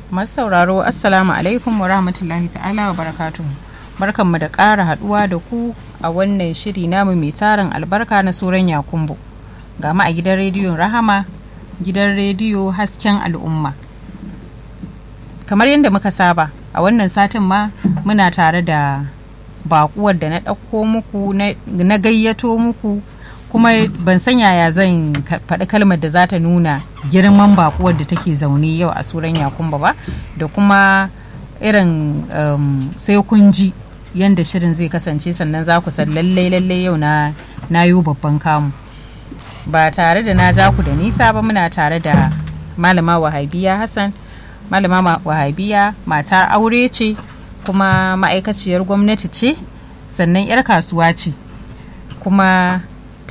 masu sauraro assalamu alaikum wa rahmatullahi ta'ala wa barakatuhu barkanmu da ƙara haɗuwa da ku a wannan shiri namu mai tarin albarka na soran yakumbo ga mu a gidan rediyon rahama gidan rediyo hasken al'umma kamar yadda muka saba a wannan satin ma muna tare da bakuwar da na ɗauko muku na gayyato muku kuma ban san yaya zan faɗi kalmar da za ta nuna girman bakuwar da take zaune yau a suran yakumba ba da kuma irin um, sai kun ji yadda shirin zai kasance sannan za ku san lallai lallai yau na na yi babban kamu ba tare da na ja ku da nisa ba muna tare da malama wahabiya hassan malama wahabiya matar aure ce kuma ma'aikaciyar gwamnati ce sannan 'yar kasuwa ce kuma